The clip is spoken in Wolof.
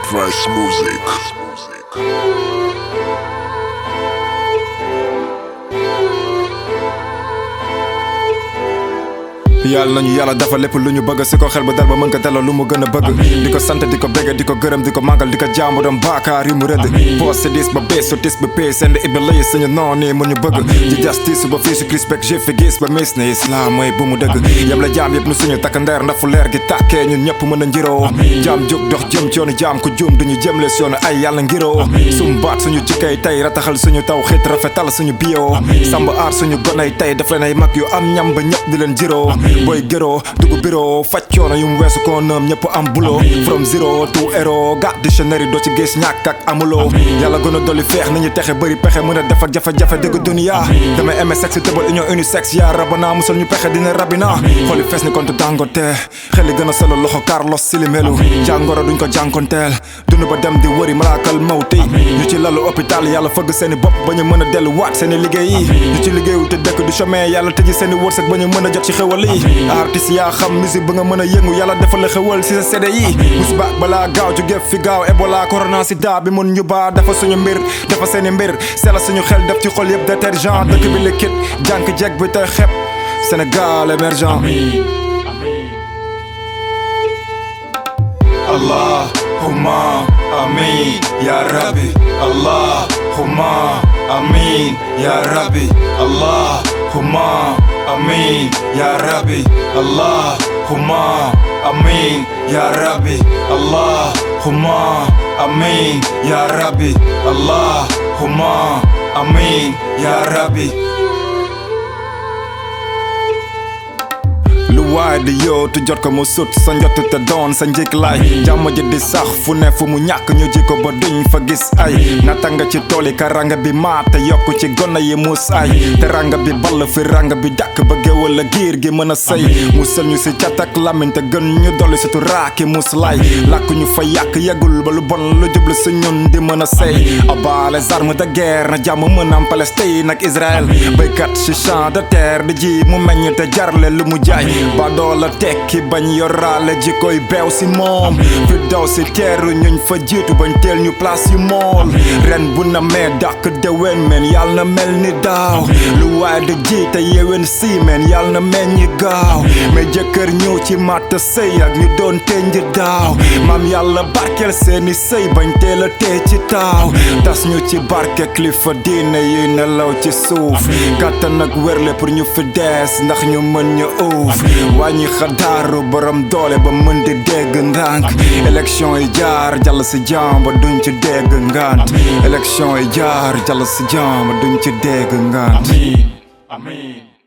Price Music. yàlla nañu yàlla dafa lépp lu ñu bëgg si ko xel ba dal ba mën ko delloo lu mu gën a bëgg di ko sant di ko bégge di ko gërëm di ko màggal di ko jaamu doon baakaar yi mu rëdd boos si dis ba bee su tis ba pee seen iblis suñu noon nii mu ñu bëgg di justice ba fii si crispek jëf fi gis ba mis ne islam mooy bu mu dëgg yam la jaam yëpp nu suñu takk ndeer ndax fu leer gi tàkkee ñun ñëpp mën a njiroo jaam jóg dox jëm ci yoonu jaam ku juum duñu jëmle si yoonu ay yàlla ngiroo sum baat suñu jikkay tey rataxal suñu taw xit rafetal suñu bio samba aar suñu gonay tey daf leen ay mag yu am ñam ba ñëpp di leen jiroo booy gëroo dugg biro faj coono yu mu weesu ko noom ñëpp am bulo from zero to hero gat dictionnaire doo ci gis ñàkk ak amuloo yàlla gën a dolli feex nañu texe bëri pexe mën a def ak jafe-jafe dëgg dunia damay aimé sexe tëbal union unisexe yaa rabana musal ñu pexe dina rabina xooli fees ni kontu dangote xeli gën a solo loxo Carlos Silimelu jàngoro duñ ko jànkonteel dund ba dem di wëri malaakal mawti ñu ci lalu hôpital yàlla fëgg seeni bopp ba ñu mën a dellu waat seeni liggéey yi ñu ci liggéeyu te dëkk du chemin yàlla tëji seeni wërsëg ba ñu mën a jot ci xewal yi artiste yaa xam musique ba nga mën a yëngu yàlla defal la xewal si sa CD yi musiba balaa gaaw jóge fi gaaw Ebola corona sida bi mun ñu baa dafa suñu mbir dafa seeni mbir sela suñu xel def ci xol yëpp détergent dëkk bi liquide jànk jeg bi te xep Sénégal émergent Allahumma amin ya rabbi Allahumma amin ya rabbi Allahumma amin ya rabbi Allahumma amin ya rabbi Allahumma amin ya rabbi Allahumma amin ya rabbi lu waay di yootu jot ko mu sut sa njott te doon sa njëkk laay jàmm ji di sax fu ne fu mu ñàkk ñu ji ko ba duñ fa gis ay natanga ci tool yi karanga bi maate yokk ci gonna yi muus ay te ranga bi ball fi ranga bi dàkk ba géwal la giir gi mën a sëy musal ñu si cat ak làmmiñ te gën ñu dolli surtout raaki mus lay làkk ñu fa yàq yeggul ba lu bon lu jublu si ñun di mën a sëy aba les armes de guerre na jàmm mën am Palestine ak Israël béykat si champ de terre di ji mu meññ te jarle lu mu jaay ba doola tekki bañ yoraale ji koy beew si moom fi daw si teeru ñuñ fa jiitu bañ teel ñu place yu mool ren bu na mee dàq déwén men yàlla na mel ni daaw lu waay di jiite yewen si men yàlla na mel ñi gaaw mais jëkkër ñëw ci matt sëy ak ñu doon tenj daaw maam yàlla barkeel seeni sëy bañ teel a tee ci taaw tas ñu ci barke kilifa diine yi nelaw ci suuf kàttan ak wérle pour ñu fi dees ndax ñu mën ñu uuf wàññi xadaaru borom doole ba mën di dégg ndànk élection yi jaar jàll si jàmm ba duñ ci dégg ngant élection yi jaar jàll si jàmm ba duñ ci dégg ngant Amin. Amin.